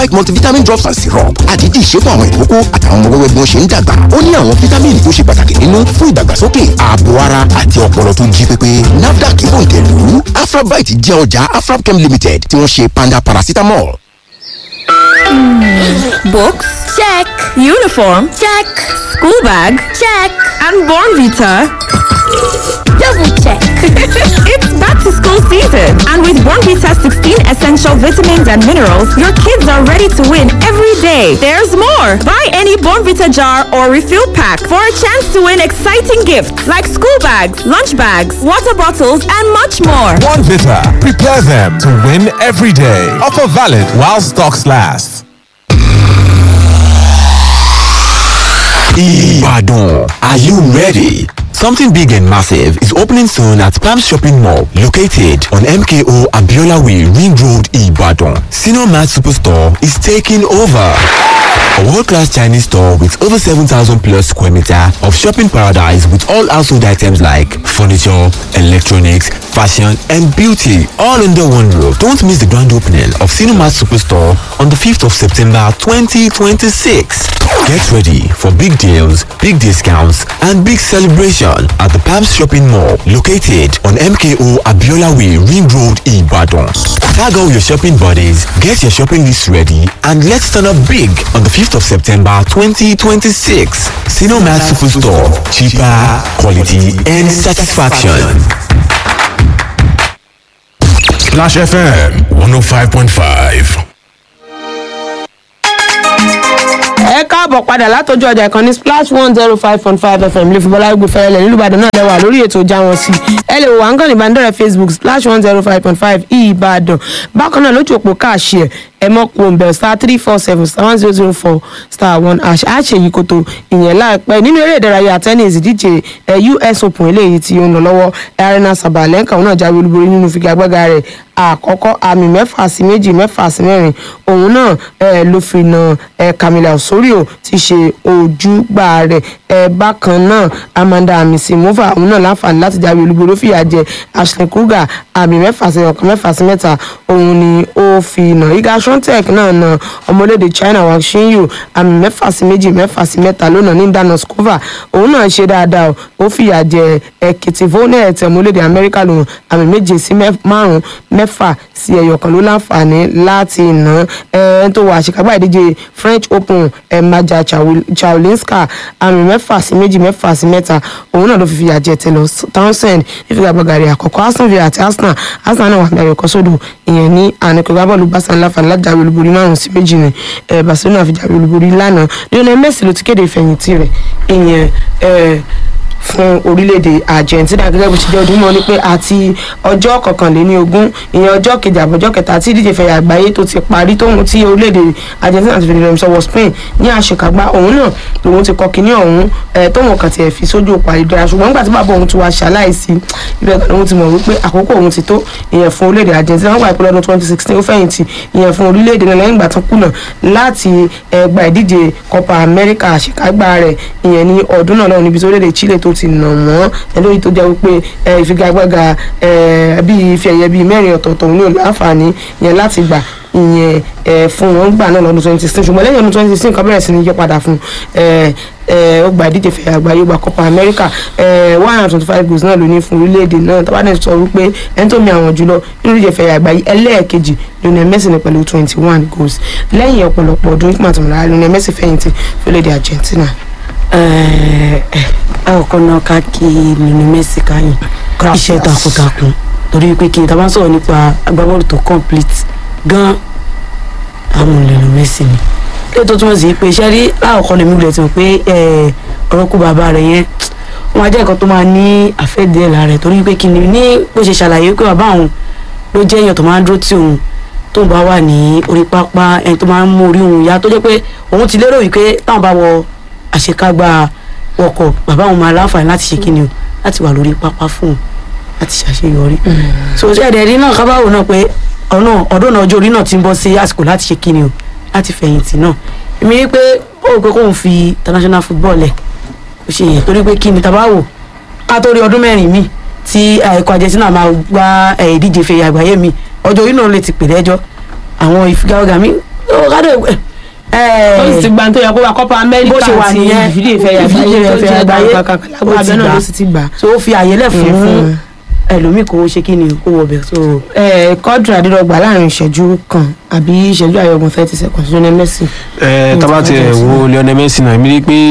like multivitamin drops and syrup àdídì ṣe fún àwọn ìkókó àtàwọn ọmọ wẹ́wẹ́ bí wọ́n ṣe ń dàgbà ó ní àwọn fítámìnì tó ṣe pàtàkì nínú fún ìdàgbàsókè ààbò ara àti ọpọlọ tó jí pépé nafdac ìbòǹtẹ̀lú afrabite jẹ́ ọjà afrabchem limited tí wọ́n ṣe panda paracetamol. Books? Check. Uniform? Check. School bag? Check. And Born Vita? Double check. it's back to school season. And with Born Vita 16 essential vitamins and minerals, your kids are ready to win every day. There's more. Buy any Born Vita jar or refill pack for a chance to win exciting gifts like school bags, lunch bags, water bottles, and much more. One Vita. Prepare them to win every day. Offer valid while stocks last. Ibadan, are you ready? Something big and massive is opening soon at Palm Shopping Mall, located on MKO Abiola Way, Ring Road, Ibadan. Senior Mart Superstore is taking over. A world-class Chinese store with over 7,000 plus square meter of shopping paradise with all household items like furniture, electronics, fashion and beauty all under one roof. Don't miss the grand opening of Cinemat Superstore on the 5th of September 2026. Get ready for big deals, big discounts and big celebration at the Palms Shopping Mall located on MKO Abiola Way Ring Road Ibadan. Tag all your shopping buddies, get your shopping list ready and let's turn up big on the 5th of September 2026. Cinemat Superstore. Cheaper, quality and satisfaction. Splash FM 105.5. ẹ káàbọ̀ padà látọjú ọjà ìkànnì splash one zero five point five fm ilé fúnbọ́lá gbé fẹ́rẹ́lẹ̀ nílùú ìbàdàn náà lẹ́wà lórí ètò ìjà wọn sí ẹ lè wò wá ń kàn ní ìbánidọ́rẹ̀ facebook splash one zero five point five ìbàdàn bákan náà lójú òpó káàṣì ẹ̀ ẹ mọ̀ kó ń bẹ̀ star three four seven star one zero zero four star one hash àṣẹ yìí kòtò ìyẹn láìpẹ́ nínú eré ìdárayá tennis ìdíje ẹ us open eléyìí tí ó ń lọ lọ́wọ́ arena sabalenka òun náà jáwé olúborí nínú figagbága rẹ̀ àkọ́kọ́ àmì mẹ́fà sí méjì mẹ́fà sí mẹ́rin òun náà ẹ ló fi na ẹ camila osorio ti ṣe ojúgbà rẹ̀ ẹ bákan náà amanda amisimova òun náà láǹfààní láti jáwé olúborí ó fìyà jẹ ashley kruger àmì mẹ́fà sí ọ̀kan mẹ́fà sí mẹ́ta òun ni ó fi nà iga shontek náà na ọmọlédè china wang shinyu àmì mẹ́fà sí méjì mẹ́fà sí mẹ́ta lónà ní danoskova òun náà ṣe dáadáa o ó fìyà jẹ ẹkìtì vonet ọmọlédè amẹ́ríkà lòun àmì méje sí márùn mẹ́fà sí ẹyọ kan ló láǹfààní láti nà ẹ tó wà àṣekágbá ìdíje french open ẹ maja chaulinska àmì mẹ́fà sí méjì mẹ́fà sí mẹ́ta òun náà ló fi fìyà jẹ tẹlọ townsend nífigagbága rẹ̀ àkọ́kọ́ aston villa àti arsenal arsenal náà wà ní ayọ̀kọ́ sódò ìyẹn ní àníkọ̀gbá bọ́ọ̀lù barca láǹfààní láti jáwé olúborí márùn sí méjì ní ẹ barcelona fi jáwé olúborí lánàá lionel messi ló ti kéde ìfẹ̀yìntì rẹ̀ ìyẹn ẹ fún orílẹ̀-èdè argentina gẹ́gẹ́ bó ti jẹ́ ọdún mọ́ ni pé àti ọjọ́ kọkànléní ogún ìyẹn ọjọ́ kejì àbọ̀jọ́ kẹta tí ìdíje fẹ̀yà àgbáyé tó ti parí tóun tí orílẹ̀-èdè argentina ti fi rẹ̀ sọ́wọ́ spain ní àṣekágbá òun náà lòun ti kọ kínní ọ̀hún tóun kàn tiẹ̀ fi sójú òpó àìdára ṣùgbọ́n nígbà tí bàbá òun ti wá ṣaláìsí ibẹ̀ kan lòun ti mọ̀ wípé àkókò òun ti tó ìyẹn fún orílẹ̀-èdè argentina wọ́n gbà pé lọ́dún twenty sixteen ó fẹ̀yìntì ìyẹn fún orílẹ̀-èdè náà lẹ́yìn ìgbà tó kùnà láti gba ìdíje copa america àṣekágbá rẹ̀ ìyẹn ní ọdún náà lọ́wọ́ níbi tó orílẹ̀-èdè chile tó ti nà wọ́n lórí tó jẹ́ wípé ìfigagbága bíi ife ẹ̀yẹ bíi mẹ́rin ọ̀tọ̀ọ̀tọ̀ ní láǹfààní yẹn láti gbà ìyẹn fún wọn gbà náà lọ́dún twenty sixteen ṣùgbọ́n lẹ́yìn ọdún twenty sixteen kan bẹ̀rẹ̀ sí ní yí padà fún ó gba ìdíje fẹ̀yà àgbáyé gba copa america one hundred twenty five goals náà ló ní fún orílẹ̀-èdè náà tó bá dẹ̀ sọ wípé ẹni tó mi àwọn jùlọ nínú ìdíje fẹ̀yà àgbáyé ẹlẹ́ẹ̀kejì lionel messi ní pẹ̀lú twenty one goals lẹ́yìn ọ̀pọ̀lọpọ̀ ọdún nígbà tó ń ra lionel messi fẹ̀yìntì fún orílẹ̀-èdè argentina àkọ́kọ́ náà ká kí nínú mẹ́sì káyìn iṣẹ́ takuntakun torí pé kí n ta bá sọ̀rọ̀ nípa agbábọ́ọ̀lù tó complete gan àwọn nínú mẹ́sì ni lè tó túmọ̀ sí pé iṣẹ́ rí láàkọ́ lèmi wulẹ̀ tí mo pé ọ̀rọ̀ kú bàbá rẹ̀ yẹn wọ́n á jẹ́ nǹkan tó máa ní àfẹ́dẹ́ lára rẹ̀ torí pé kí ni ní bó ṣe ṣàlàyé pé bàbá òun ló jẹ́ èèyàn tó máa ń dúró tí òun tóun bá wà ní orí pápá ẹni tó máa ń mú orí òun yá tó jẹ́ pé òun ti lérò wípé táwọn bá wọ àṣekágbá wọkọ̀ bàbá òun máa láǹfààní láti ṣe kíni o láti wà lórí pápá fún un láti ṣàṣeyọrí. so ṣẹ́ẹ̀dẹ̀ rí náà kábàáwò náà pé ọ̀nà ọ̀dọ́ náà ọjọ́ orí náà ti ń bọ́ sí àsìkò láti ṣe kíni o láti fẹ̀yìntì náà èmi rí pé ó rò pé kóun fi international football lẹ̀ kò ṣe yẹn torí pé kí ni tabáwò ká tó rí ọdún mẹ́rin mi tí ẹ̀kọ́ argentina máa gbá ìdíje fẹ̀yà àgbáyé mi ọjọ́ orí náà lè ti pè lẹ́jọ́ àwọn ìfigagbága mi ó kádé ó sì ti gba tó yẹ kó wa Copa America bó ṣe wà àti nìyẹn ìfìdí ìfẹ́ yà ìfìdí ìfẹ́ ìfẹ́ yà àgbáyé kankan lágbo abẹ́ náà ló sì ti gbà. so ó fi àyè lẹ̀ Ìyẹn fún fún- ẹlòmíì kó ṣe kí ni kó wọ bẹ̀ so ẹ kọ́dùrà dídọ́gba láàrin ìṣẹ́jú kan àbí ìṣẹ́jú àyọ̀gùn thirty seconds lónìí Messi. ẹ tábà ti ẹ wo Lionel Messi náà mi rí i pé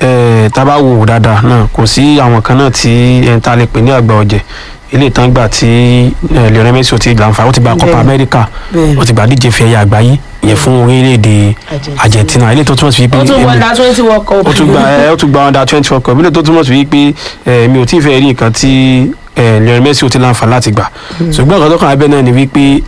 ẹ tábà wò ó dáadáa náà kò sí àwọn kan náà tí ẹ ta lè pè ní àgbà ọ̀jẹ̀ ilé ìtàn gbà tí ẹ Lionel Messi ò ti gbà nfa ó ti gba Copa Bẹ́ẹ̀ni. America Bẹ́ẹ̀ni. ó ti gba díje fẹ̀yà àgbáyé ìyẹn fún orílẹ̀-èdè Argentina. Argentina ilé tó túmọ̀ sí pé ó tún wọlé twenty world cup. ó tún gba ẹ ó tún gba under twenty world cup ilé tó túmọ̀ sí wípé ẹ mi ò tí ì fẹ́ rí nǹkan tí ẹ Lionel Messi ò ti láǹfà láti gbà ṣùgbọ́n nǹkan tó kàn abẹ́ náà ni wípé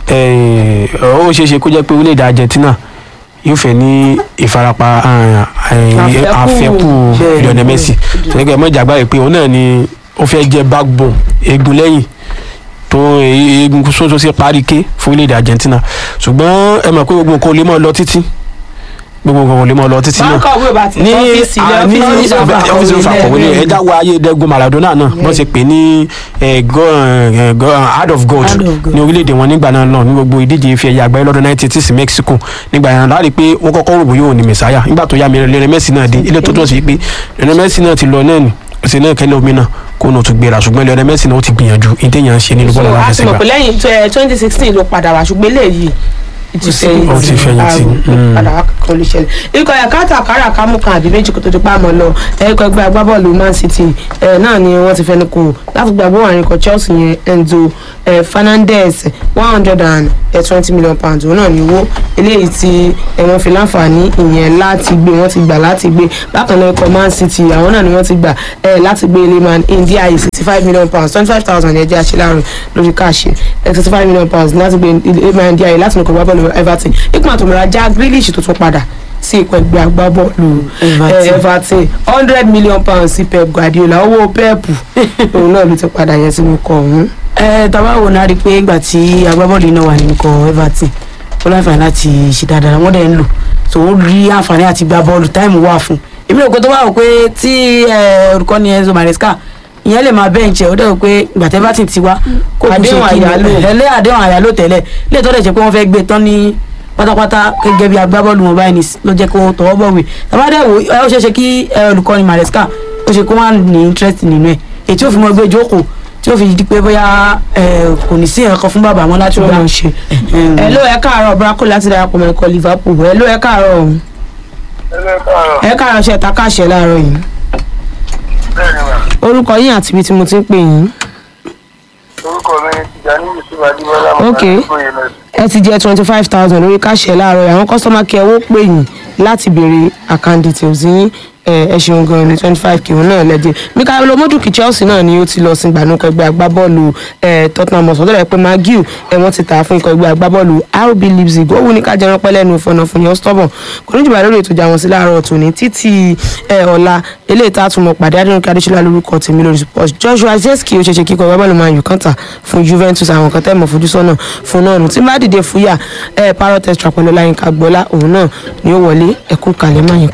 ẹ ó ṣeé ṣe kó jẹ́ pé orílẹ̀-èdè Argentina yóò fẹ́ ní ìfarapa ah, eh, Àfẹ́kù. àfẹ́kù Bẹ́ẹ̀. Lionel Messi tẹ́lẹ̀ mọ́ ìjàgbá rẹ̀ pé òun náà ni ó fẹ́ jẹ́ backbone egun lẹ́yìn tó egun sóso sí parí ké fún orílẹ̀-èdè Argentina ṣùgbọ́n ẹ mọ̀ pé gbogbo nǹkan ò lè mọ́ lọ títí gbogbo nǹkan ò lè mọ́ lọ títí náà báńkà òwe bá ti ní ọ́fíìsì ilé à, ní ọ́fíìsì ọ́fíìsì ìfàkọ̀wé ní ẹja wo ayédègún Maradona náà bọ́n ṣe pè ní eh, go- eh, go- heart of gold Heart of gold. ní orílẹ̀-èdè wọn nígbà náà náà ní gbogbo ìdíje ife ẹ̀yà àgbáyé lọ́dún 1980 sí Mexico nígbà yẹn láti pé wọ́n kọ́kọ́ rò bóyá òun ni mẹ̀sáyà nígbà tó yá mi Lionel Messi náà dé ilé tó tó sì pé Lionel Messi náà ti lọ náà ni òsì náà kẹ́lẹ́ omi náà kó nù tún gbéra ṣùgbọ́n Lionel Messi náà ó ti gbìyànjú ìdíyàn ṣe nínú so bọ́ọ̀lù a ti mọ̀ aláfẹsẹ̀gbá pé lẹ́yìn twenty sixteen ló padà wá ṣùgbọ́n eléyìí ìtúsẹ́yìn Ó ti fẹ̀yìntì. Mm. padà wá kankan ló ṣẹlẹ̀ ikọ̀ ẹ̀ka tàkàrà kámú kan àbí méjì kó tó di pàmò lọ ẹ̀kọ́ ẹgbẹ́ agbábọ́ọ̀lù Man City ẹ̀ náà ni wọ́n ti fẹnu kò láti gba bóun àrùn ikọ̀ Chelsea yẹn Enzo ẹ̀ Fernandez one hundred and twenty million pounds òun náà ni owó eléyìí tí ẹ̀ wọ́n fi láǹfààní ìyẹn láti gbé wọ́n ti gbà láti gbé bákan náà ikọ̀ Man City àwọn náà ni wọ́n ti gbà ẹ̀ láti gbé Lehman India yìí sixty five million pounds twenty five thousand ẹ̀jẹ̀ àṣeláàrùn lórí káàṣì ẹ̀ sixty five million pounds láti gbé Lehman India yìí láti nìkan gbábọ́ọ̀lù Everton ikú àtòmọ̀ra já Grealish tó tún padà sí ikọ̀ ẹgbẹ́ agbábọ́ọ̀lù Everton. eh, Everton hundred million pounds sí Pep Guardiola owó Pep òun náà ló ti padà yẹn sínú ikọ̀ ọ̀hún. ẹ tàbá wo náà rí i pé ìgbà tí agbábọ́ọ̀lù náà wà nínú ikọ̀ Everton ó láǹfààní láti ṣe dáadáa wọ́n dẹ̀ ń lò tó ó rí àǹfààní àti gba bọ́ọ̀lù táìmù wà fún èmi rò pé tó bá wò pé tí ẹ, olùkọ́ni Enzo Maresca ìyẹn lè máa bẹ́ǹchẹ̀ ó dẹ̀ wò pé ìgbà tí Everton ti wá kó kù Àdéhùn ṣe kí ni- àyálò. ẹlẹ́ àdéhùn àyálò tẹ́lẹ̀ lè tọ́ dẹ̀ jẹ́ pé wọ́n fẹ́ gbé tán ní pátápátá gẹ́gẹ́ bí agbábọ́ọ̀lù wọn báyìí ní s- ló jẹ́ kó tọwọ́ bọ̀wé tàbá dẹ̀ wò ó ṣeé ṣe kí ẹ, olùkọ́ni Maresca ó ṣe kó má ní interest nínú ẹ̀ èyí tí ó fi mọ gbé jókòó tí ó fi di pé bóyá ẹ, kò ní sí ẹ̀kọ́ fún bàbá wọn láti tí gbà wọ́n ṣe. ẹ ló ẹ káàárọ̀ Braco láti darapọ̀ mọ́ ikọ̀ Liverpool ẹ ló ẹ káàárọ̀ ọ̀hún. ẹ káàárọ̀ ṣe ta káàṣẹ láàárọ̀ yìí. orúkọ yín àti ibi tí mo ti ń pè yín. orúkọ mi ni tìjàní yusuf adébọlá Ok. ẹ ti jẹ twenty five thousand lórí káàṣẹ láàárọ̀ yìí àwọn kọ́sọ́mà kí ẹ wó pè yín láti béèrè account details yín ẹ ẹ ṣeun gan ni twenty five kìí náà lẹ́dí mikael omoduki chelsea náà ni ó ti lọ sí gbanúkọ ẹgbẹ́ agbábọ́ọ̀lù ẹ tottenham hotspur tó dẹ̀ pé magiu ẹ wọ́n ti tà á fún ikọ̀ ẹgbẹ́ agbábọ́ọ̀lù rb leipzig ó wù ní ká jẹran pẹ́ lẹ́nu ìfọ̀nà fún yẹn stubborn kò ní jùlọ lórí ètò ìjà wọn sí láàárọ̀ tòní títí ẹ ọ̀la eléyìí tá a tún mọ̀ pàdé adéhùn adéṣọlá lórúkọ tèmi lórí sports joshua zeski ó ṣeéṣe kíkọ agbábọ́ọ̀lù man u kanta fún juventus àwọn kan tẹ́ mọ̀ fojú sọ́nà fún náà nù tí má dìde fúyà ẹ parọ́ test trapọ̀ lọ́la yín ká gbọ́lá òun náà ni ó wọlé ẹkú kalẹ̀ máa yín